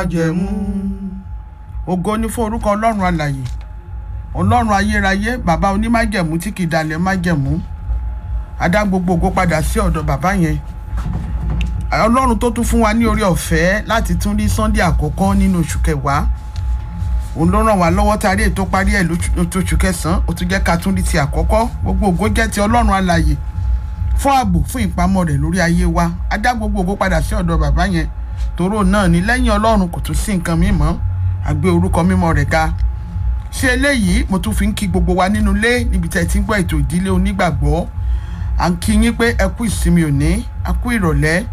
májẹ̀mú ògo ní fún orúkọ ọlọ́run alàyè ọlọ́run ayérayé bàbá onímájẹ̀mú tí kì í dalẹ̀ májẹ̀mú adá gbogbo ògo padà sí ọ̀dọ̀ bàbá yẹn ọlọ́run tó tún fún wa ní orí ọ̀fẹ́ láti tún rí sunday àkọ́kọ́ nínú oṣù kẹwàá òun ló ràn wá lọ́wọ́ tá a rí ètò parí ẹ̀ lóṣù kẹsàn-án ó tún jẹ́ ká tún rí ti àkọ́kọ́ gbogbo ògo jẹ́ ti ọlọ́run alàyè fún ààbò fún ìpamọ́ rẹ̀ lórí ayé wa adá gbogbo ògo padà sí ọ̀dọ̀ bàbá yẹn tòró náà ní lẹ́yìn ọlọ́run kò tún sí nǹkan mímọ́ àgbé orúkọ mímọ́ rẹ̀ ga ṣé eléyìí mo tún fi ń kí gbogbo wa nínú ilé níbi tẹ́ ẹ ti ń gbọ́ ètò ìdílé onígbàgbọ́ à ń kí yín pé ẹ kú ìsinmi òní a kú ìrọ̀lẹ́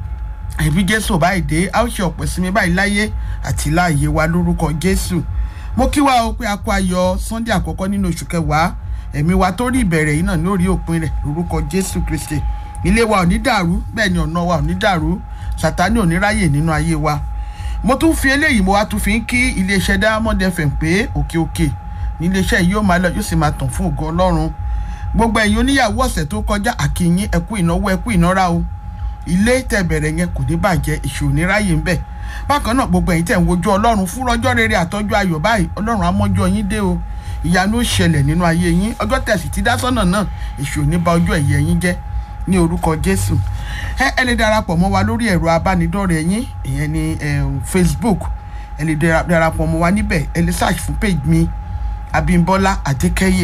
ẹbí jésù báyìí dé a ó ṣe ọ̀pọ̀ ìsinmi báyìí láyé àti láàyè wa lórúkọ jésù mo kí wa o pé a kó ayọ̀ sunday àkọ́kọ́ nínú oṣù kẹwàá ẹ̀mí wa tó rí ìbẹ̀rẹ̀ yìí náà lórí òpin rẹ̀ lórúkọ jésù kristi ilé wa ò ní dàrú bẹ́ẹ̀ ni ọ̀nà wa ò ní dàrú sátánì ò ní ráyè nínú ayé wa mo tún fi eléyìí mo wá tún fi ń kí iléeṣẹ́ diamond fm pé òkè òkè ní iléeṣẹ́ yìí yóò máa lọ yóò sì máa tàn fún ògo ọlọ́run gbogbo ẹ̀yin oníyàwó ọ̀sẹ̀ tó kọjá àkìyìn ẹ̀kú ìnáwó ẹ̀kú ìnára o ilé tẹ̀ bẹ̀rẹ̀ yẹn kò ní bàjẹ́ ìṣò ní ráyè ń bẹ̀ bákan náà gbogbo ẹ̀yin tẹ̀ ń wojú ọlọ́run fún ọjọ́ rere àtọ́jú ayọ̀ báyìí ọlọ́run amọ́jọ́ yín dé o ìyanu ó ṣẹlẹ̀ nínú ayé yín ọjọ́ tẹ̀sí ti dá sọ́nà náà ìṣò ní ba ọjọ́ ẹ̀yẹ yín jẹ́ ní orúkọ jésù ẹ ẹ lè darapọ̀ mọ́ wa lórí ẹ̀rọ abánidọ́rẹ̀ẹ́ yín ìyẹn ní facebook ẹ lè darapọ̀ mọ́ wa níbẹ̀ ẹ lè search fún page mi abimbola adékẹ́yè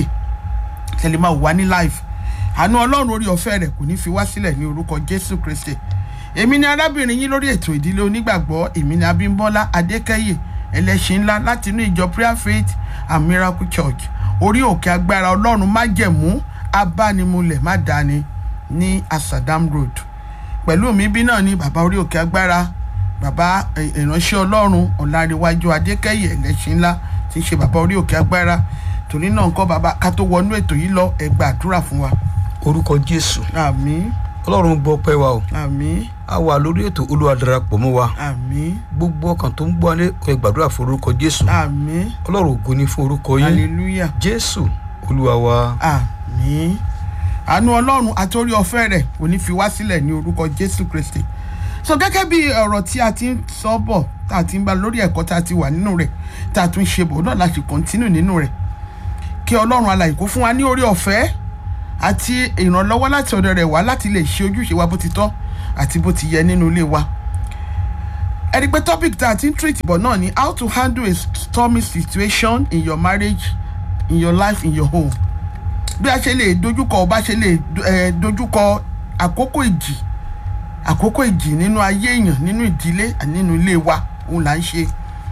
ẹ lè máa wà ní live àánú ọlọ́run orí ọ̀fẹ́ rẹ̀ kò ní fi wá sílẹ̀ ní orúkọ jésù kristi èmi ni arábìnrin yín lórí ètò ìdílé onígbàgbọ́ èmi ni abimbola adékẹ́yè ẹlẹ́ṣin ńlá láti inú ìjọ prayer faith and miracle church orí òkè agbára ọlọ́run májẹ̀mú abánimulẹ̀ má dání ní asadam road pẹ̀lú mi bí náà ni bàbá orí òkè agbára bàbá ìránṣẹ́ ọlọ́run ọ̀làríwájú adékẹ́yẹ ẹlẹ́ṣin ńlá tí ń ṣe bàbá orí òkè agbára torí náà nǹkan bàbá ká tó wọnú ètò yìí lọ ẹ gba àdúrà fún wa. orúkọ jésù àmín ọlọ́run gbọ́ pẹ́ wa o àmín a wà lórí ètò olúwa darapọ̀ mọ́ wa àmín gbogbo ọkàn tó ń gbọ́ alẹ́ kó ẹ gbàdúrà fún orúkọ jésù àmín ọlọ́run ògo ni fún orúkọ yín hallelujah jésù olúwa wa àmín àánú ọlọ́run àtòrí ọ̀fẹ́ rẹ̀ kò ní fi wá sílẹ̀ ní orúkọ jésù kristi so gẹ́gẹ́ bí ọ̀rọ̀ tí a ti ń sọ bọ̀ tá a ti ń bá lórí ẹ̀kọ́ tá a ti wà nínú rẹ̀ tá a tún ṣe bọ̀ náà láti kọ́ntínú nínú rẹ̀ kí ọlọ́run alàyè kó fún wa ní orí ọ̀fẹ́ àti ìrànlọ́wọ́ láti ọ̀dọ̀ rẹ̀ wá láti lè ṣe ojúṣe wa bó ti tọ́ àti bó ti yẹ nínú ilé wa ẹni pé topic tá a ti ń treat bọ̀ náà ni how to handle a stormy situation in your marriage in your life in your home bí a ṣe lè dojúkọ bá ṣe lè dojúkọ àkókò ìjì àkókò ìjì nínú ayé èèyàn nínú ìdílé nínú ilé wa òun là ń ṣe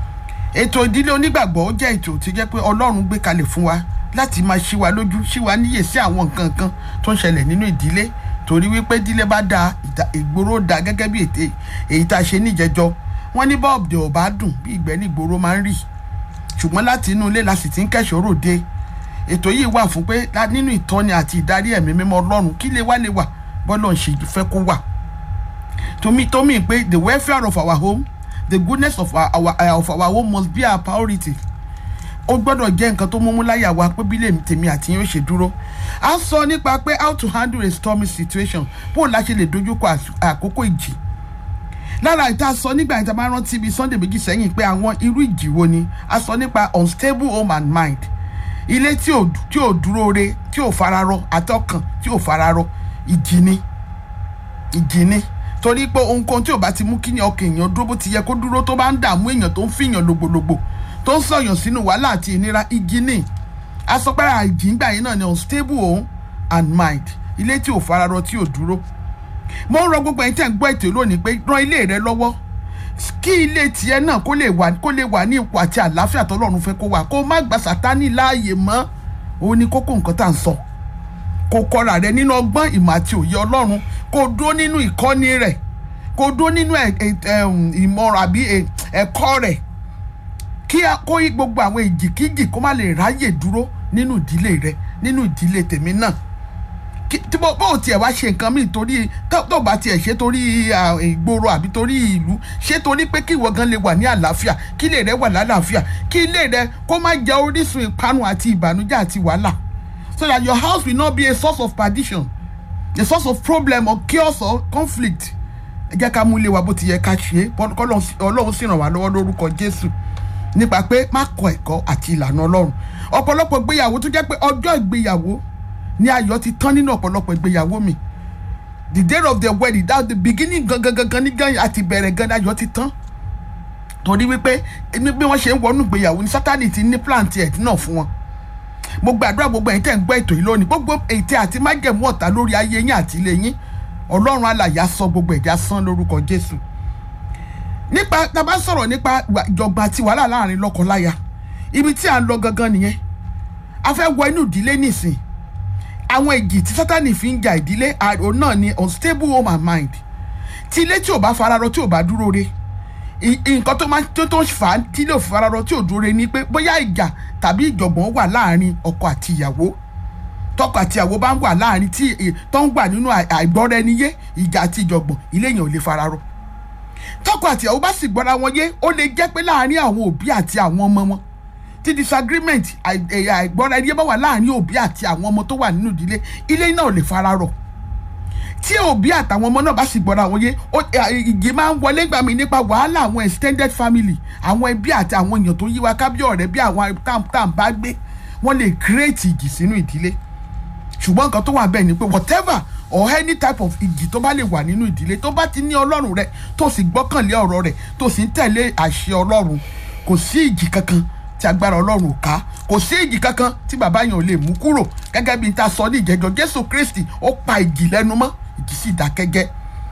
ètò ìdílé onígbàgbọ́ ó jẹ́ ètò tí jẹ́ pé ọlọ́run gbé kalẹ̀ fún wa láti máa ṣí wa lójú ṣí wa níyè sí àwọn nǹkan kan tó ń ṣẹlẹ̀ nínú ìdílé torí wípé ìdílé bá da ìgboro da gẹ́gẹ́ bí ète èyí tá a ṣe níjẹjọ wọ́n ní bọ́ọ̀bù ò bá dùn bí ìgbẹ́ ní ìgboro máa ń rì ṣùgbọ́n láti inú ilé la sì ti ń kẹ́ṣọ́ ròde ètò yìí wà fún pé nínú ìtọ́ni àti ìdarí ẹ̀mí mímọ́ ọlọ́run kí lè wá lè wà bọ́lọ̀ ń ṣe fẹ́ kó wà tómi tómi pé the welfare of our home the goodness of our, our, uh, of our home must be our priority ó gbọ́dọ̀ jẹ́ nǹkan tó múmú láyà wa pé bí tèmi àti yín ó ṣe dúró a sọ nípa pé how to handle a stormy situation bóun la ṣe lè dojúkọ àkókò ìjì lára ìta sọ nígbà ìta máa rántí bíi sunday méjì sẹ́yìn pé àwọn irú ìjì wo ni a sọ nípa unstable home and mind ilé tí ò tí ò dúró re tí ò fararọ àtọkàn tí ò fararọ ìjì ni ìjì ni torí pé ohunkóhun tí ò bá ti mú kí ni ọkàn èèyàn dúró bó ti yẹ kó dúró tó bá ń dààmú èèyàn tó ń fìyàn lògbòlògbò tó ń sọyàn sínú wàhálà àti ìnira ìjì ni asọpẹ́rẹ́ àìjì ńgbà yín náà ni unstable home and mind ilé tí ò fararọ tí ò dúró mo ń rọ gbogbo ẹ̀yin tẹ́ ń gbọ́ ètò lónìí pé ran ilé rẹ lọ́wọ́ kí ilé tiẹ̀ náà kó lè wà kó lè wà ní ipò àti àlàáfíà tọ́lọ́run fẹ́ kó wà kó má gba sátánì láàyè mọ́ òun ni kókó nǹkan tá à ń sọ kó kọ́ra rẹ nínú ọgbọ́n ìmọ̀ àti òye ọlọ́run kó dúró nínú ìkọ́ni rẹ̀ kó dúró nínú ìmọ̀ràn àbí ẹ̀kọ́ rẹ̀ kí kó gbogbo àwọn ìjìkíjì kó má lè ráyè dúró nínú ìdílé rẹ nínú ìdílé tèmi náà tí bó bó tiẹ̀ wá ṣe nǹkan míì torí tó bá tiẹ̀ ṣe torí ìgboro àbí torí ìlú ṣe torí pé kí ìwọ gan lè wà ní àlàáfíà kí ilé rẹ wà lálàáfíà kí ilé rẹ kó má jẹ orísun ìparun àti ìbànújẹ́ àti wàhálà so that your house will not be a source of perdition a source of problem or chaos or conflict ẹ jẹ́ ká mú ilé wa bó ti yẹ ká ṣe é ọlọ́run sì ràn wá lọ́wọ́ lórúkọ jésù nípa pé má kọ ẹ̀kọ́ àti ìlànà ọlọ́run ọ̀pọ̀lọpọ̀ ìgbéyàwó tó jẹ́ pé ọjọ́ ìgbéyàwó ni ayọ̀ ti tán nínú ọ̀pọ̀lọpọ̀ ìgbéyàwó mi the day of the wedding that the beginning gangan gangan ní gan àti bẹ̀rẹ̀ gan ayọ̀ ti tán torí wípé bí wọ́n ṣe ń wọnú ìgbéyàwó ní sátani ti ní plan tiẹ̀ náà fún wọn mo gbàdúrà gbogbo ẹ̀yin tẹ̀ ń gbọ́ ètò yìí lónìí gbogbo ètè àti májẹ̀mú ọ̀tá lórí ayé yín àti ilé yín ọlọ́run alàyà sọ gbogbo ẹ̀dá sán lórúkọ jésù nípa tá a bá sọ̀rọ̀ nípa ìjọba àti wàhálà láàrin lọ́kọláya ibi tí à ń lọ gangan nìyẹn a fẹ́ wọ inú ìdílé nìsín àwọn èjì tí sátani fi ń ja ìdílé òun náà ni unstable home and mind tí ilé tí ò bá fararọ tí ò bá dúró re nǹkan tó máa tó tó fà á tí ilé ò fararọ tí ò dúró re ni pé bóyá ìjà tàbí ìjọ̀gbọ̀n wà láàrin ọkọ àti ìyàwó tọkọ àti ìyàwó bá ń wà láàrin tí tó ń wà nínú àìgbọ́ra ẹni yé ìjà àti ìjọ̀gbọ̀n ilé yẹn ò lè fararọ tọkọ àti ìyàwó bá sì gbọ́ra wọn yé ó lè jẹ́ pé láàrin àwọn òbí àti àwọn ọmọ wọn tí disagreement àìgbọ́ra ẹni yé bá wà láàrin òbí àti àwọn ọmọ tó wà nínú ìdílé ilé náà ò lè fararọ tí òbí àtàwọn ọmọ náà bá sì gbọ́ra wọn yé ìgè máa ń wọlé gbà mí nípa wàhálà àwọn extended family àwọn ẹbí àti àwọn èèyàn tó yí wa ká bí ọ̀rẹ́ bí àwọn tàm bá gbé wọ́n lè create ìjì sínú ìdílé ṣùgbọ́n nǹkan tó wà bẹ́ẹ̀ ni pé whatever or any type of ìjì tó bá lè wà nínú ìdílé tó bá ti ní ọlọ́run rẹ tó sì gbọ́kànlé ọ̀rọ̀ rẹ tó sì ń tẹ̀lé àṣẹ ọlọ́run kò sí ìjì kankan tí agbára ọlọ́run ò ká kò sí ìjì kankan tí bàbá yẹn ò lè mú kúrò gẹ́gẹ́ bí n ta sọ ní ìjẹ́jọ́ jésù kristi ó pa ìjì lẹ́nu mọ́ ìjì sì dákẹ́gẹ́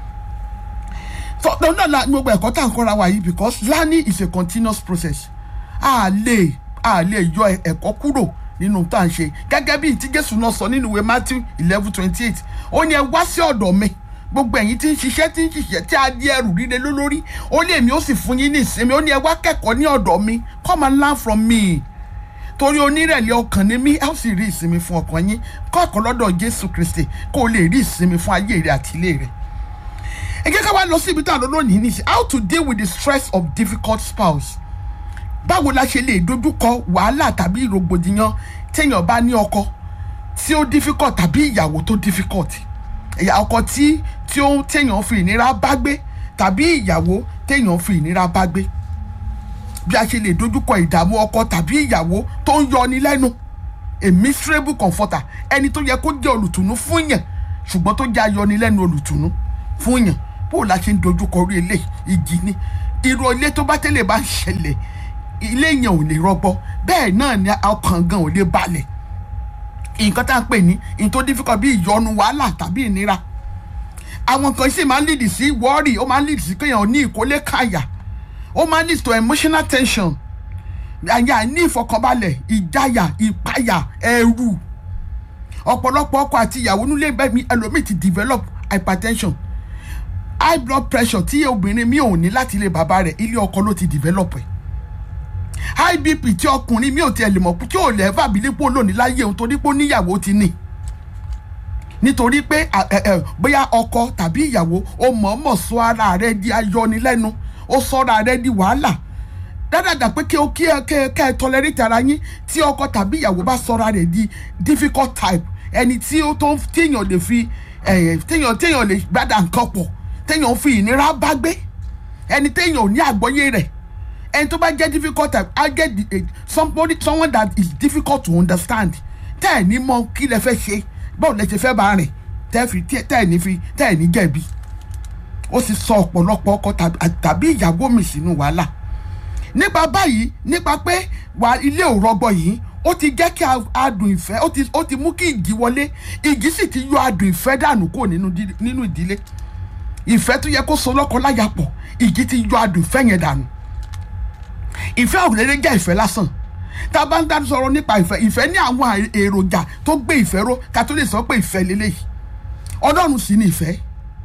fọ́tò náà la gbogbo ẹ̀kọ́ tá à ń kọ́ra wa yìí because learning is a continuous process a lè a lè yọ ẹ̀kọ́ kúrò nínú tá à ń ṣe gẹ́gẹ́ bí tí jésù náà sọ nínú ìwé matthew eleven twenty eight ó ní ẹ wá sí ọ̀dọ̀ mi gbogbo ẹ̀yin tí ń ṣiṣẹ́ tí ń ṣiṣẹ́ tí a di ẹrù líle lólórí ó ní èmi ó sì fún yín ní ìsinmi ó ní ẹ wá kẹ́kọ̀ọ́ ní ọ̀dọ̀ mi come and learn from me torí onírẹ̀lẹ̀ ọkàn ni mí ẹ ó sì rí ìsinmi fún ọkàn yín kọ́ ẹ̀kọ́ lọ́dọ̀ jésù kristi kó o lè rí ìsinmi fún ayé rẹ àti ilé rẹ ẹ jẹ́ ká wá lọ sí ibi tá a lọ lónìí ní how to deal with the stress of difficult spouse báwo la ṣe lè dojúkọ wàhálà tàbí rògbòdìyàn téèyàn bá ní ọkọ tí ó difficult tàbí ìyàwó tó difficult ẹ̀yà ọkọ tí tí ó téèyàn fi ìnira bá gbé tàbí ìyàwó téèyàn fi ìnira bá gbé bí a ṣe lè dojúkọ ìdààmú ọkọ tàbí ìyàwó tó ń yọni lẹ́nu a miserable comforter ẹni tó yẹ kó jẹ́ olùtùnú fún yàn ṣùgbọ́n tó jẹ́ ayọnilẹ́nu olùtùnú fún yàn bó la ṣe ń dojúkọ orí ilé ìjì ni irú ilé tó bá tẹ́lẹ̀ bá ń ṣẹlẹ̀ ilé yẹn ò lè rọgbọ bẹ́ẹ̀ náà ni ọkàn gan ò lè balẹ̀ nǹkan tá à ń pè ní nǹkan tó difficult bí ìyọnu wàhálà tàbí ìnira àwọn kan sì máa ń lead sí worry ó máa ń lead sí kéèyàn ní ìkólé káyà ó máa ń lead to emotional tension àyà ní ìfọkànbalẹ̀ ìjáyà ìpayà ẹ̀rù ọ̀pọ̀lọpọ̀ ọkọ àti ìyàwó nílé bẹ́ẹ̀ mi ẹlòmíì ti develop hypertension high blood pressure tí obìnrin mi ò ní láti ilé bàbá rẹ̀ ilé ọkọ ló ti develop ẹ̀ high bp tí ọkùnrin mi ò tiẹ̀ lè mọ̀ tí ò lè fà bílí pò lónìí láyé òun torí pé ó níyàwó ti ní nítorí pé bóyá ọkọ tàbí ìyàwó ó mọ̀ọ́mọ̀ sọ ara rẹ̀ di ayọnilẹ́nu ó sọ́ra rẹ̀ di wàhálà dáadáa pé kí o kí ẹ kẹ kẹ ẹ tolerate ara yín tí ọkọ tàbí ìyàwó bá sọ́ra rẹ̀ di difficult type ẹni tí ó tó téèyàn lè fi téèyàn téèyàn lè gbádà nǹkan pọ̀ téèyàn fi ìnira bá gbé ẹni téèyàn ò ní àgbọ́yé rẹ̀ ẹni tó bá jẹ́ difficult type á jẹ́ somebody someone that is difficult to understand tẹ́ ẹ̀ ní mọ kí lẹ fẹ́ ṣe báwo lẹ ṣe fẹ́ bá rìn tẹ́ fi tẹ́ ẹ̀ ní fi tẹ́ ẹ̀ ní jẹ̀bi ó sì sọ ọ̀pọ̀lọpọ̀ ọkọ tàbí ìyàwó mi sínú wàhálà nípa báyìí nípa pé wà ilé ò rọgbọ yìí ó ti jẹ́ kí adùn ìfẹ́ ó ti mú kí ìjì wọlé ìjì sì ti yọ adùn ìfẹ́ dànù kúrò nínú ìdílé ìfẹ́ tó yẹ kó so lọ́kọ láya pọ̀ ìjì ti yọ adùn ìfẹ́ yẹn dànù ìfẹ́ òrèlè jẹ́ ìfẹ́ lásán tá a bá ń dájú sọ̀rọ̀ nípa ìfẹ́ ìfẹ́ ní àwọn èròjà tó gbé ìfẹ́ ró ká tó lè sọ pé ìfẹ́ lélẹ́yìí ọlọ́run sì ni ìfẹ́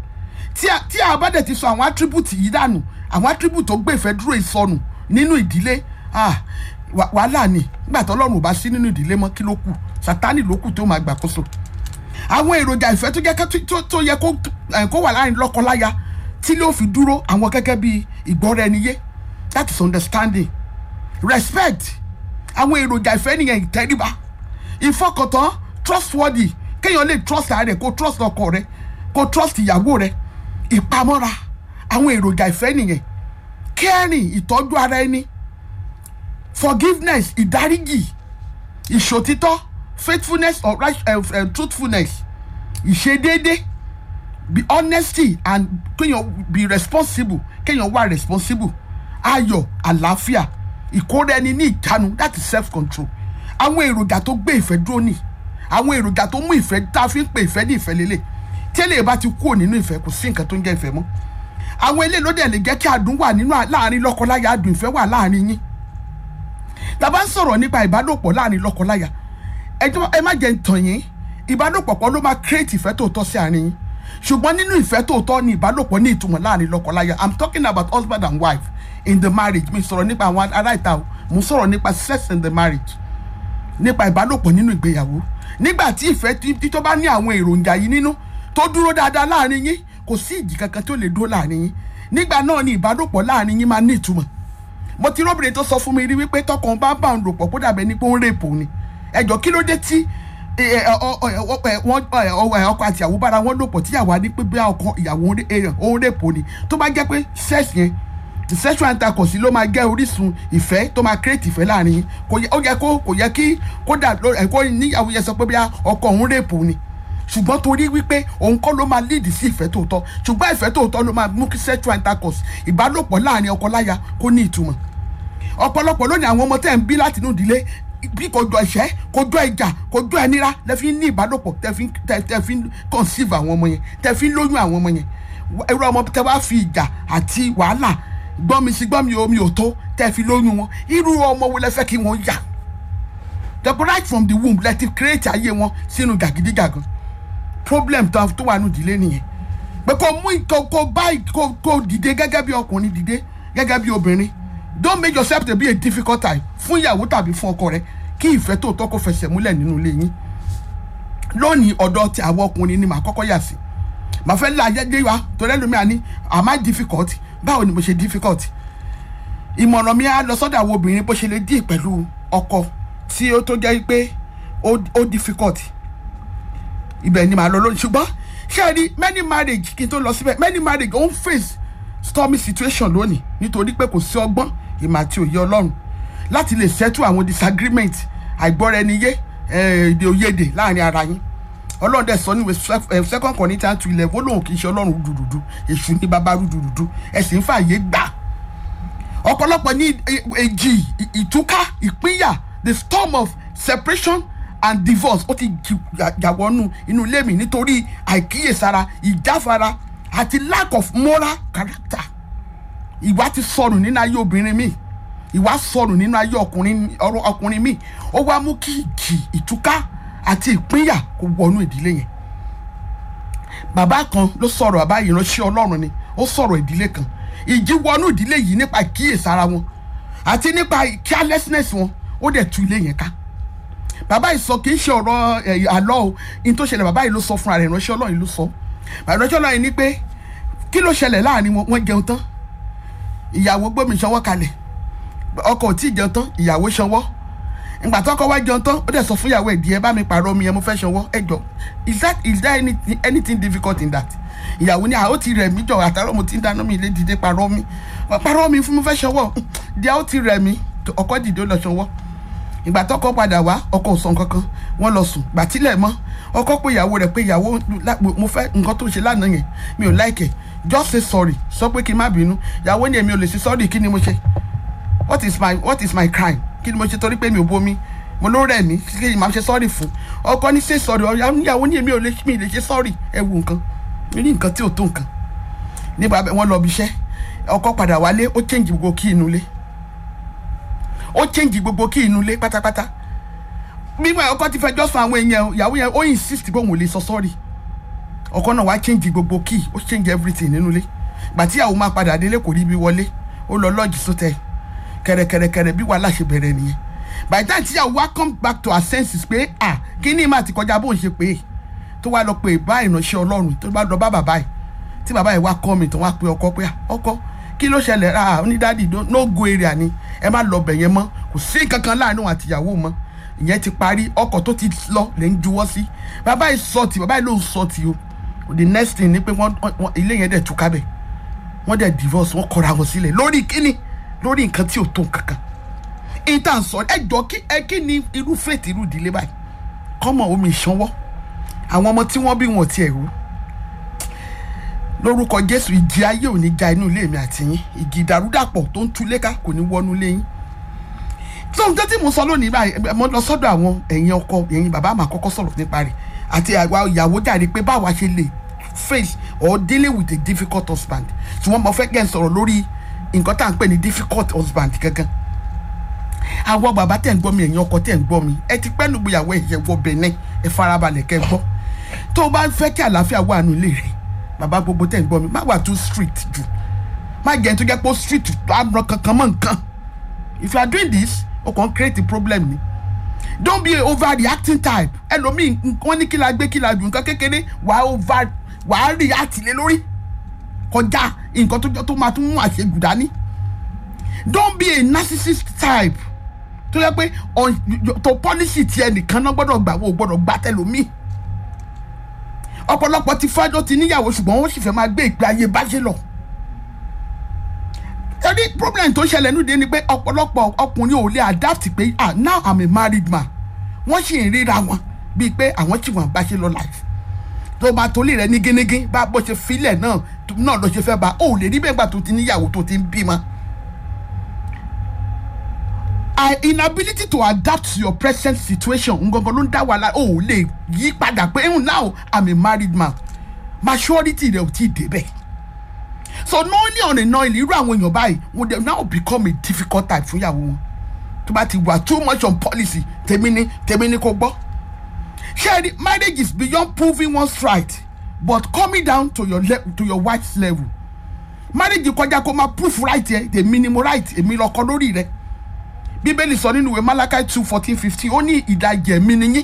tí a bá dẹ̀ ti sọ àwọn attribute yìí dànù àwọn attribute tó gbé ìfẹ́ dúró ìsọnù nínú ìdílé wàhálà ni nígbà tó ọlọ́run ò bá sí nínú ìdílé mọ́ kí ló kù sátánì ló kù tó máa gbàkóso àwọn èròjà ìfẹ́ tó jẹ́ tó yẹ kó wà láàrin lọ́kọ-láya tí ló fi dúró àwọn gẹ́gẹ́ bí ìgbọ́ra ẹni yé that is understanding respect àwọn èròjà ìfẹ́ nìyẹn ìtẹríba ìfọkàntán trustworthy kéèyàn lè trust ara rẹ̀ kó trust ọkọ rẹ̀ kó trust ìyàwó rẹ̀ ìpamọ́ra àwọn èròjà ìfẹ́ nìyẹn caring ìtọ́jú ara ẹni forgiveness ìdáríjì ìṣòtítọ́ faithfulness or right, uh, uh, truthfulness ìṣedéédé be honesty and kéèyàn be responsible kéèyàn wà responsible ayọ̀ àlàáfíà ìkóra ẹni ní ìjánu that is self control àwọn èròjà tó gbé ìfẹ́ dúró nì àwọn èròjà tó mú ìfẹ́ tá a fi ń pe ìfẹ́ ní ìfẹ́ lélẹ̀ tẹ́lẹ̀ bá ti kúrò nínú ìfẹ́ kò sí nǹkan tó ń jẹ́ ìfẹ́ mọ́ àwọn eléyìí ló dẹ̀ lè jẹ́ kí adùn wà nínú láàrin lọ́kọláya adùn ìfẹ́ wà láàrin yín tàbá ń sọ̀rọ̀ nípa ìbálòpọ̀ láàrin lọ́kọláya ẹ má jẹ́ ń tàn yín ìbálòpọ̀ pọ̀ ló máa create ìfẹ́ tòótọ́ sí àárín yín ṣùgbọ́n nínú ìfẹ́ tòótọ́ ni ìbálòpọ̀ ní ìtumọ̀ láàrin lọ́kọláya i'm talking about husband and wife in the marriage mi sọ̀rọ̀ nípa àwọn ará ìta o mo sọ̀rọ̀ nípa sex in the marriage nípa ìbálòpọ̀ nínú ìgbéyàwó nígbà tí ìfẹ́ tí tó bá ní àwọn èròjà yìí nínú tó dúró dáadáa láàrin yín kò sí ìjì kankan tó lè dúró láàrin yín nígbà náà ni ìbálòpọ̀ láàrin yín máa ní ìtumọ̀ mo ti róbìnrin tó sọ fún mi rí wípé tọkàn bá bá òun lò pọ̀ kó dàbẹ̀ ní pé ó ń rèpò ni ẹjọ́ kí ló dé tí ọkọ àti ìyàwó bára wọn lò pọ̀ tíyàwó á ní pé bí ọkọ ìyàwó ó ń rèpò ni tó bá jẹ́ pé sex yẹn sexual intercourse ló máa jẹ́ orísun ìfẹ́ tó máa create ìfẹ́ láàrin yín ó yẹ kó kò yẹ kí kó dà kó níyàwó yẹn sọ pé bí ọkọ òun rèpò ni ṣùgbọ́n torí wípé òun kọ́ ló máa lead sí ìfẹ́ tòótọ́ ṣùgbọ́n ìfẹ́ tòótọ́ ló máa mú kí sexual intercourse ìbálòpọ̀ láàrin ọkọ láya kó ní ìtumọ̀ ọ̀pọ̀lọpọ̀ lónìí àwọn ọmọ tẹ́ ń bí láti inú ìdílé bí kò jọ ìṣẹ́ kò jọ ìjà kò jọ ẹnira lẹ fi ń ní ìbálòpọ̀ tẹ fi ń conceive àwọn ọmọ yẹn tẹ fi ń lóyún àwọn ọmọ yẹn irú ọmọ tẹ wá fi ìjà àti wàhálà gbọ́mi sí gbọ́mi omi ò tó tẹ fi lóyún wọn irú ọmọ wo lẹ fẹ́ kí wọ́n yà the right from the womb lẹ ti create ayé wọn sínú gàgídígàgan problem tó wà nù ìdílé nìyẹn pé kò mú kò bá kò dìde gẹ́gẹ́ bí ọkùnrin dìde gẹ́gẹ́ bí obìnrin don't make yourself to be a difficult time fún ìyàwó tàbí fún ọkọ rẹ kí ìfẹ́ tòótọ́ kó fẹsẹ̀ múlẹ̀ nínú ilé yín lónìí ọ̀dọ̀ ti àwọn ọkùnrin ni màá kọ́kọ́ yà sí màá fẹ́ la ayé wa torí ẹlòmíà ní am I difficult báwo ni mo ṣe difficult ìmọ̀ràn mi á lọ sọ́dọ̀ àwọn obìnrin bó ṣe lè dì pẹ̀lú ọkọ tí ó tó jẹ́ pé ó difficult ibẹ̀ ni màá lọ lónìí ṣùgbọ́n ṣé ẹ rí many marriage kí n tó lọ síbẹ̀ many marriage ó ń face stormy situation lónìí nítorí pé kò sí ọgbọ́n ìmọ̀ àti òye ọlọ́run láti lè settle àwọn disagreement àìgbọ́ra ẹni yé èdè òyedè láàrin ara yín ọlọ́run dẹ̀ sọ níwèé second Corinthians two eleven ó lóun kì í ṣe ọlọ́run dùdùdù èṣù ní bàbá dùdùdù ẹ̀sìn fààyè gbà ọ̀pọ̀lọpọ̀ ní èjì ìtúká ìpínyà the storm of separation and divorce ó ti jàwọ́nù inú ilé mi nítorí àìkíyèsára ìjáfara àti lack of moral character ìwà ti sọnù nínú ayé obìnrin mi ìwà sọnù nínú ayé ọkùnrin ọkùnrin mi ó wá mú kí ìjì ìtúká àti ìpínyà kó wọnú ìdílé yẹn bàbá kan ló sọ̀rọ̀ bàbá ìránṣẹ́ ọlọ́run ni ó sọ̀rọ̀ ìdílé kan ìjì wọnú ìdílé yìí nípa ìkíyèsára wọn àti nípa carelessness wọn ó dẹ̀ tú ilé yẹn ká bàbá yìí sọ kì í ṣe ọ̀rọ̀ àlọ́ o ní tó ṣẹlẹ̀ bàbá yìí ló sọ fúnra rẹ̀ ìránṣẹ́ ọlọ́run ló sọ ìránṣẹ́ ọlọ́run ní pé kí ló ṣẹlẹ̀ láàrin wọn wọ́n jẹun tán ìyàwó gbómi ṣanwọ́ kalẹ̀ ọkọ ò tí ì jẹun tán ìyàwó ṣanwọ́ ìgbà tó ọkọ wá jẹun tán ó dẹ̀ sọ fún ìyàwó ẹ̀dí ẹ bá mi pààrọ̀ omi ẹ mo fẹ́ ṣanwọ́ ẹ jọ is that is there anything, anything difficult in that ìyàwó ní àwọn ti rẹ̀ mí jọ àtàrọ̀ mo ti ń dáná mi ilé dìde pààrọ̀ mi pààrọ̀ mi fún mo fẹ́ ṣanwọ́ díẹ̀ ó ti rẹ̀ mí ọkọ dìde ó lọ ṣanwọ́ ìgbà tọkọ padà wá ọkọ ò sọ kankan wọ́n lọ sùn gbà tílẹ̀ mọ́ ọkọ pé ìyàwó rẹ̀ pé ìyàwó mo fẹ́ nǹkan tó ṣe lánàá yẹn mi ò láìkẹ̀ just say sorry sọ pé kí n má bínú ìyàwó ni èmi ò lè ṣe sorry kí ni mo ṣe what is my what is my crime kí ni mo ṣe torí pé mi ò bomi mo ló rẹ̀ mí kí ni màá ṣe sorry fún ọkọ ní say sorry ìyàwó ni èmi ò lè mi lè ṣe sorry ẹ wo nǹkan mi ní nǹkan tí ò tó nǹkan nígbà wọn lọ bí iṣẹ́ ọkọ padà wálé ó change gbogbo kí inú ilé ó change gbogbo kí inú ilé pátápátá mímọ ọkọ ti fẹjọ́ sùn àwọn èèyàn ìyàwó yẹn ó insist pé òun ò lè sọ sorry ọkọ náà wá change gbogbo key ó change everything nínú ilé gbàtí àwọn máa padà délé kò rí ibi wọlé ó lọ lọ́ọ̀jì sótẹ́ kẹrẹkẹrẹkẹrẹ bí wàhálà ṣe bẹ̀rẹ̀ nìyẹn by the time tí àwọn wá come back to her senses pé ah kí ni ìmọ̀ àti kọjá bóun ṣe pé tó wá lọ pé bá ìránṣẹ́ ọlọ́run tó bá lọ bá bàbá yìí tí bàbá yìí wá kọ́ mi tó wá pé ọkọ pé ọkọ kí ló ṣẹlẹ̀ ah onídàádì no go area ni ẹ má lọ bẹ̀ yẹn mọ́ kò sí kankan láàánú àtìyàwó mọ́ ìyẹn ti parí ọkọ̀ tó ti lọ lè ń juwọ́ sí bàbá yìí sọ ti bàbá yìí ló ń sọ ti o the next thing ni pé wọ́n ilé yẹn dẹ̀ túká bẹ̀ wọ́n dẹ̀ divorce wọ́n kọra wọn sílẹ̀ lórí kíni lórí nǹkan tí ò tó nǹkankan ìtàn sọ ẹ jọ kí ẹ kí ni irú fèètì irú ìdílé báyìí kọ́mọ omi ìṣanwọ́ àwọn ọmọ tí wọ́n bí wọn ò tiẹ̀ rú lórúkọ jésù ìjì ayé ò ní ja inú ilé mi àti yín ìjì ìdàrúdàpọ̀ tó ń tú léka kò ní wọnú ilé yín tó ń tẹ́tí mo sọ lónìí báyìí mo lọ sọ́dọ̀ àwọn ẹ̀yin ọkọ ẹ̀yin bàbá àmà kọ́kọ́ sọ̀rọ̀ nípa rẹ̀ àti àwa ìyàwó jáde pé báwa ṣe lè face or dealing with a difficult husband ṣùgbọ́n mo fẹ́ kẹ́ ń sọ̀rọ̀ lórí nǹkan tá à ń pè ní difficult husband gangan àwọn bàbá tẹ̀ ń gbọ́ mi ẹ̀yin ọkọ tẹ̀ ń gbọ́ mi ẹ ti pẹ́ nùgbéyàwó ẹ̀yẹ wọ bẹ̀nẹ̀ ẹ farabalẹ̀ kẹ́ gbọ́ tó o bá fẹ́ kí àlàáfíà wà nù ilé rẹ̀ bàbá gbogbo tẹ̀ ń gbọ́ mi má wà too strict jù má jẹ́ tó jẹ́ pé ó strict tó á ràn kankan mọ́ nǹkan if you are doing this o kàn create a problem ni don't be a overreacting type ẹlòmíì wọ́n ní kí la gbé kí la jù nǹkan kékeré wàá over wàá react lé lórí kọjá nǹkan tó tó máa tún mú àṣejù dání don't be a narcissist type tó yẹ pé tó pọ́lísì tiẹ̀ nìkan náà gbọ́dọ̀ gbà wọ́n gbọ́dọ̀ gbà tẹlòmíì ọ̀pọ̀lọpọ̀ ti fájọ́ ti níyàwó ṣùgbọ́n wọ́n sì fẹ́ máa gbé ìgbé ayé báṣẹ́ lọ. ẹni problem tó ṣẹlẹ̀ nídìí ni pé ọ̀pọ̀lọpọ̀ ọkùnrin ò lè adapt pé ah now i'm a married man wọ́n sì ń ríra wọn bíi pé àwọn tí wọ́n báṣẹ́ lọ life tó bá tolé rẹ ní gínégín bá bó ṣe filẹ̀ náà náà ló ṣe fẹ́ bá ò lè rí bẹ́ẹ̀ gbà tó ti níyàwó tó ti ń bímọ. our inability to adapt to your present situation ngangan ló ń dá wàhálà o ò lè yí padà pé even now i'm a married man maturity rẹ ò tí ì débẹ̀ so knowing on a knowing irú àwọn èèyàn báyìí would they now become a difficult type fún ìyàwó wọn tó bá ti wà too much on policy tèmi ni tèmi ni kò gbọ́ ṣé marriage is beyond proving one's right but coming down to your le to your wife's level marriage kọjá kó máa proof right yẹ tèmi ni mo right èmi lọkọ lórí rẹ bíbélì sọ nínú ìwé malachi two fourteen fifteen ó ní ìdajì ẹ̀mí nìyí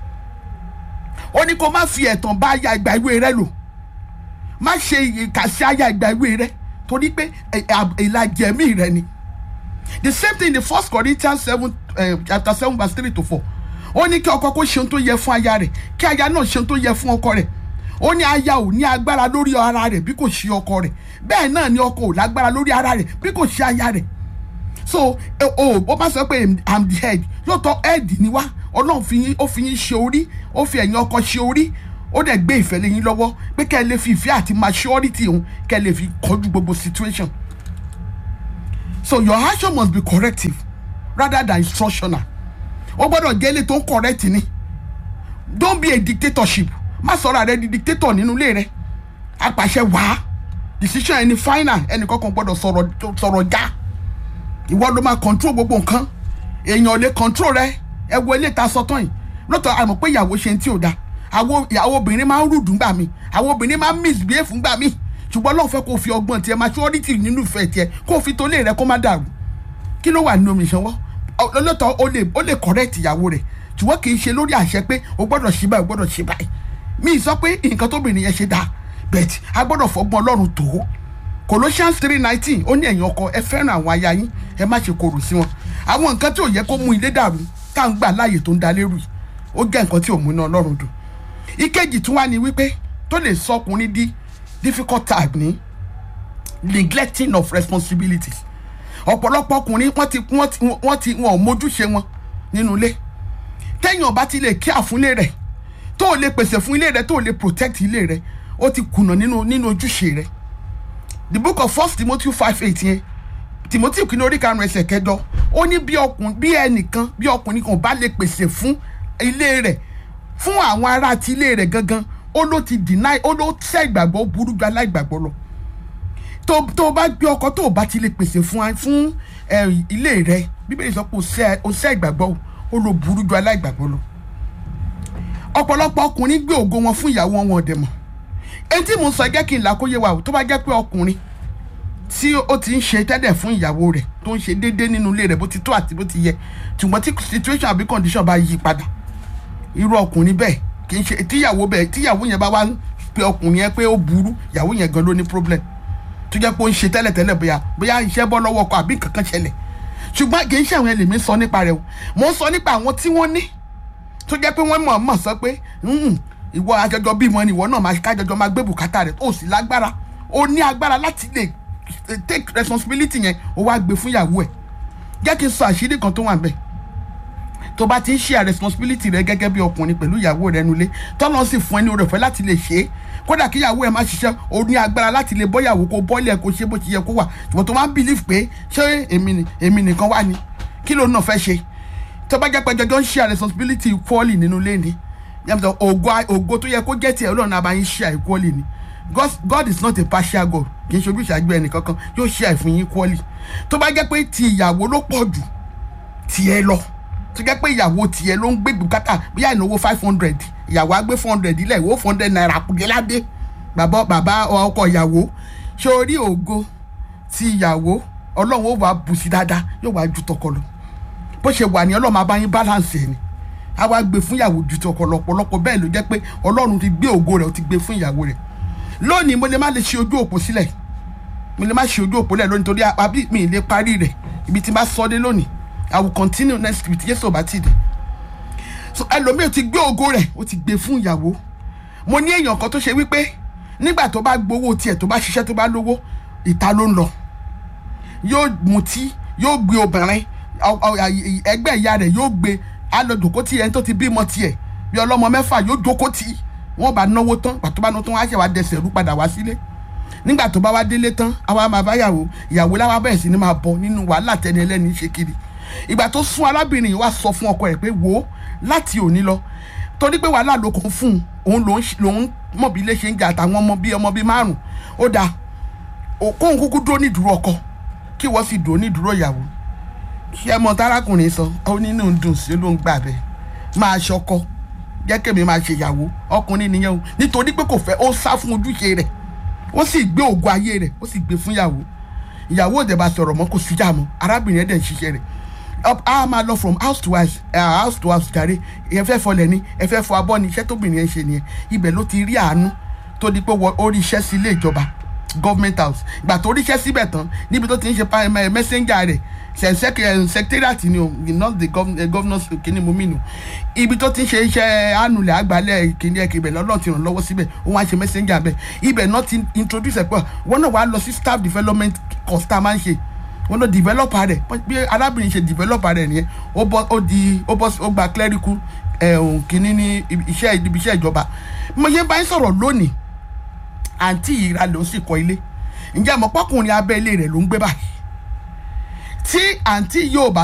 ó ní kó má fi ẹ̀tàn bá aya ìgbà ìwé rẹ lò má ṣe ìkàsí aya ìgbà ìwé rẹ torí pé ìlàjì ẹ̀mí rẹ ni the same thing in the first corinthians seven uh, chapter seven verse three to four ó ní kí ọkọ kó ṣe ohun tó yẹ fún aya rẹ̀ kí aya náà ṣe ohun tó yẹ fún ọkọ rẹ̀ ó ní aya ò ní agbára lórí ara rẹ̀ bí kò ṣe ọkọ rẹ̀ bẹ́ẹ̀ náà ni ọkọ ò lágbára lórí ara rẹ̀ bí kò ṣe aya rẹ̀ so o ó bá sọ pé i'm the head lóòótọ́ head ni wá ọlọ́run fi yín ó fi yín ṣe orí ó fi ẹ̀yin ọkọ ṣe orí ó dẹ̀ gbé ìfẹ́ lé yín lọ́wọ́ pé kẹ́ ẹ lè fi ìfẹ́ àti maturity òun kẹ́ ẹ lè fi kọjú gbogbo situation so your action must be corrective rather than instructional ó gbọ́dọ̀ jẹ́ ilé tó ń correct ni don't be a dictatorship má sọ̀rọ̀ rẹ di dictator nínú ilé rẹ apàṣẹ wàá decision ẹni final ẹnì kankan gbọ́dọ̀ sọ̀rọ̀ sọ̀rọ̀ já ìwọ ló máa control gbogbo nǹkan èèyàn lè control rẹ ẹ wo ilé ta sọtán yìí lọ́tọ̀ àmọ̀ pé ìyàwó ṣe ń tí ò da àwọn ìyàwó obìnrin máa ń rúdù ńgbà mí àwọn obìnrin máa ń misbehave ńgbà mí ṣùgbọ́n lọ́n fẹ́ kó fi ọgbọ́n tiẹ̀ maturity nínú ìfẹ́ tiẹ̀ kó fi tó lé rẹ kó má dàrú kí ló wà nínú omi ìṣanwọ́ lọ́tọ̀ ó lè ó lè correct ìyàwó rẹ̀ ṣùgbọ́n kì í ṣe lórí àṣẹ pé o gbọ́dọ̀ ṣe báyìí o gbọ́dọ̀ ṣe báyìí mi sọ pé nǹkan tóbìnrin yẹn ṣe dáa bẹ́ẹ̀ a gbọ́dọ̀ fọgbọ́n ọlọ́run tó Colossians three nineteen ó ní ẹ̀yin ọkọ ẹ fẹ́ràn àwọn aya yín ẹ má ṣe korò sí wọn àwọn nǹkan tí ò yẹ kó mú ilé dàrú tá à ń gbà láàyè tó ń da lérú yìí ó jẹ́ nǹkan tí ò mú iná ọlọ́run dùn ìkejì tún wá ní wípé tó lè sọ ọkùnrin di difficult time ní neglecting of responsibilities ọ̀pọ̀lọpọ̀ ọkùnrin wọ́n ti wọ́n ti wọ́n ti wọn ò mójúṣe wọn nínú ilé téèyàn bá ti lè kí àfúnlé rẹ̀ tó o lè pèsè fún ilé rẹ̀ tó o lè protect ilé rẹ̀ ó ti kùnà nínú nínú ojúṣe rẹ̀ the book of first timothy five eight yẹn timothy kìíní orí karùn-ún ẹsẹ̀ kẹjọ ó ní bí ọkùnrin bí ẹnìkan bí ọkùnrin kan bá lè pèsè fún ilé rẹ̀ fún àwọn ará ti ilé rẹ̀ gangan ó ló ti deny ó ló tẹ́ ìgbàgbọ́ burú ju aláìgbàgbọ́ lọ tó tó bá gbé ọkọ tó o bá ti lè pèsè fún fún ilé rẹ̀ bíbélì sọ pé o sẹ́ ìgbàgbọ́ ó ló burú ju aláìgbàgbọ́ lọ ọ̀pọ̀lọpọ̀ ọkùnrin gbé ògo wọn fún ìyàwó wọn ọ̀dẹ̀ mọ̀ èyí tí mo sọ jẹ́ kí n là kó yé wa o tó bá jẹ́ pé ọkùnrin tí ó ti ń ṣe tẹ́lẹ̀ fún ìyàwó rẹ̀ tó ń ṣe déédéé nínú ilé rẹ̀ bó ti tó àti bó ti yẹ ṣùgbọ́n tí situation àbí condition bá yí padà irú ọkùnrin bẹ́ẹ̀ kì í ṣe tíyàwó bẹ́ẹ̀ tíyàwó yẹn bá wá pe ọkùnrin yẹn pé ó burú ìyàwó yẹn gan ló ní problem tó jẹ́ pé ó ń ṣe tẹ́lẹ̀ tẹ́lẹ̀ bóyá bóyá iṣẹ́ bọ́ lọ́wọ́ ọkọ àbí kankan ṣẹlẹ̀ ṣùgbọ́n kì í ṣe àwọn ẹlẹ́mìí sọ nípa rẹ̀ o mo ń sọ nípa àwọn tí wọ́n ní tó jẹ́ pé wọ́n mọ̀ mọ̀ sọ pé ìwọ àjọjọ bímọ ni ìwọ náà máa kájọjọ máa gbé bùkátà rẹ̀ ó sì lágbára ó ní agbára láti lè take responsibility yẹn ó wá gbé fún ìyàwó ẹ̀ jẹ́ kí n sọ àṣírí kan tó wà níbẹ̀ tó bá ti ń share responsibility rẹ gẹ́gẹ́ bí ọkùnrin pẹ̀lú ìyàwó rẹ nulẹ̀ tọ́lọ́ sì fún ẹ ní oore ọ̀fẹ́ láti lè ṣe é kódà kí ìyàwó ẹ má ṣiṣẹ́ o ní agbára láti lè bọ́yàwó kó bọ́ọ̀lì ẹ̀ kó ṣe bó ti yẹ kó wà ṣùgbọ́n tó máa ń believe pé ṣé èmi ni èmi nìkan wà ní kí ló náà fẹ́ ṣe tó bá jẹ́ pé jọjọ́ ń share responsibility equally nínú ilé ni yàtọ̀ ògo ògo tó yẹ kó jẹ́ tiẹ̀ ọlọ́run àbá yín share equally ni God, God is not a partial God kì í ṣe ojúṣàjú ẹnì kankan yóò share fún yín equally tó bá jẹ́ pé ti ìyàwó ló pọ̀ jù tiẹ̀ lọ tó jẹ́ pé ìyàwó tiẹ̀ ló ń gbé bùkátà bóyá ìnáwó five hundred ìyàwó á gbé four hundred ilẹ̀ ìwó four hundred naira kùdé ládé bàbá bàbá ọkọ ìyàwó ṣé orí ògo ti ìyàwó ọlọ́run ó wà bù sí dáadáa yóò wá ju tọkọ lọ bó ṣe wà ní ọlọ́run máa bá yín balance ẹ̀ ni a wá gbé fún ìyàwó ju tọkọ lọ ọ̀pọ̀lọpọ̀ bẹ́ẹ̀ ló jẹ́ pé ọlọ́run ti gbé ògo rẹ̀ ó ti gbé fún ìyàwó rẹ̀ lónìí mo lè má lè ṣe ojú òpó sílẹ̀ mo lè má ṣe ojú òpó lẹ̀ lónìí torí àbí mi ì lè parí rẹ̀ ibi tí n bá sọ dé lónìí i will continue next week yéṣu ọba ti dé so ẹlòmíì ti gbé ògo rẹ̀ ó ti gbé fún ìyàwó mo ní èèyàn kan tó ṣe wípé nígbà tó bá gbowó tiẹ̀ tó bá ṣiṣẹ́ tó bá lówó ìta ló ń lọ yóò mutí yóò gbé obìnrin ẹgbẹ́ ìyá rẹ̀ yóò gbé alọ́dọ̀kọ́ tí ẹni tó ti bímọ tiẹ̀ bí ọlọ́mọ mẹ́fà yóò jókòó tì í wọ́n bá náwó tán pàtó bá náwó tán wá ṣe wá dẹsẹ̀ rú padà wá sílé nígbà tó bá wá délé tán àwa máa bá yàwó ìyàwó láwa bẹ̀rẹ̀ sí ni máa bọ̀ nínú wàhálà tẹni ẹlẹ́ni ṣe kiri ìgbà tó sún arábìnrin yìí wá sọ fún ọkọ rẹ̀ pé wò ó láti òní lọ torí pé wàhálà ló kàn fún un òun lòun mọ̀ bí ilé ṣe ń jà àtàwọn ọmọ bíi ọmọ bíi márùn ó dáa kóun kúkú dúró nídúró ọkọ kí wọ́n sì dúró nídúró ìyàwó ṣé mọ tárákùnrin sọ ó nínú dùn sí ló ń gbà bẹ́ẹ̀ máa ṣọkọ jẹ́ kèmí máa ṣe ìyàwó ọkùnrin nìyẹn o nítorí pé kò fẹ́ ó sá fún ojúṣe rẹ̀ ó sì gbé ògo ayé rẹ̀ ó sì gbé fún ìyàwó ìyàwó òde bá sọ̀rọ̀ mọ́ kò síjà mọ́ arábìnrin ẹ̀ dẹ̀ ń ṣiṣẹ́ rẹ̀ a máa lọ from house to house uh, house to house jàre ẹ fẹ́ fọlẹ̀ ni ẹ fẹ́ fọ abọ́ ni iṣẹ́ tóbìnrin ẹ̀ ń ṣe nìyẹn ibẹ̀ ló ti rí àánú tó di pé ó rí iṣẹ́ sí ilé ìjọba government house ìgbà tó ríṣẹ́ síbẹ̀ tán níbi tó ti ń ṣe messenger rẹ̀ secretariat ni o not the governors kìíní mo mí nu ibi tó ti ń ṣe iṣẹ́ ànulẹ̀ àgbálẹ̀ kìíní ẹ̀kẹ́ ibẹ̀ lọ́lọ́ ti ràn lọ́wọ́ síbẹ̀ òun á ṣe messenger bẹ́ẹ̀ ibẹ̀ náà ti introduce ẹ̀ pé wọ́n náà wàá lọ sí staff development course tá a máa ń ṣe wọ́n náà developer rẹ̀ bí arábìnrin ṣe developer rẹ̀ nìyẹn ó bọ́ ó di ó bọ́ ó gba clerical ẹ̀hún kìíní ní iṣẹ́ ibi iṣẹ́ ìjọba mo ṣe bá ń sọ̀rọ̀ lónìí àǹtí ìra ló sì kọ́ ilé ǹjẹ́ àmọ́ pọ́kùnrin abẹ́ ilé rẹ̀ ló ń gbé báyìí tí àǹtí yóò bá